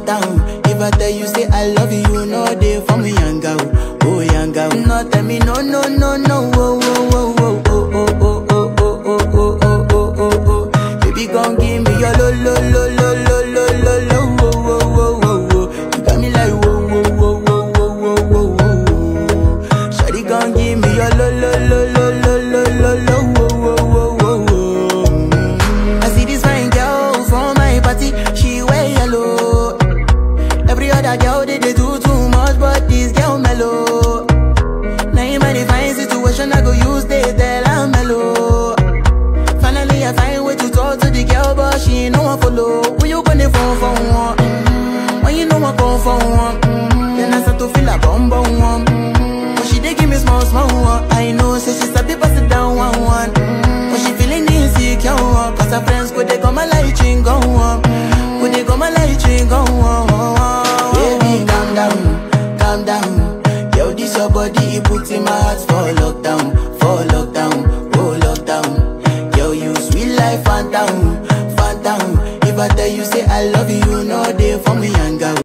down. If I tell you say I love you, you know they for me young out, oh young out. No tell me no no no no, oh oh oh oh oh oh oh oh oh oh oh oh oh oh. Baby gon' give me your lo lo lo lo lo lo lo lo, oh oh oh oh oh. You got me like whoa whoa whoa whoa whoa whoa whoa whoa. Shawty gon' give me your lo lo lo lo lo lo lo lo, oh oh oh oh oh. I see this fine girl from my party, she wear yellow. Every other girl they, they do too much, but this girl mellow. Now in my divine situation, I go use they tell I'm mellow. Finally, I find way to talk to the girl, but she ain't no one follow. Who you gonna phone for one? Mm-hmm. When you know I come for one, mm-hmm. then I start to feel a bum bum one. Mm-hmm. But she dey give me small small one. I know, say she sabi pass it down one one. Mm-hmm. But she feeling insecure, one. cause her friends go they come my light ring go on. Go they come my light ring go on. Baby, calm down, calm down. Yo, this your body, it puts in my heart for love.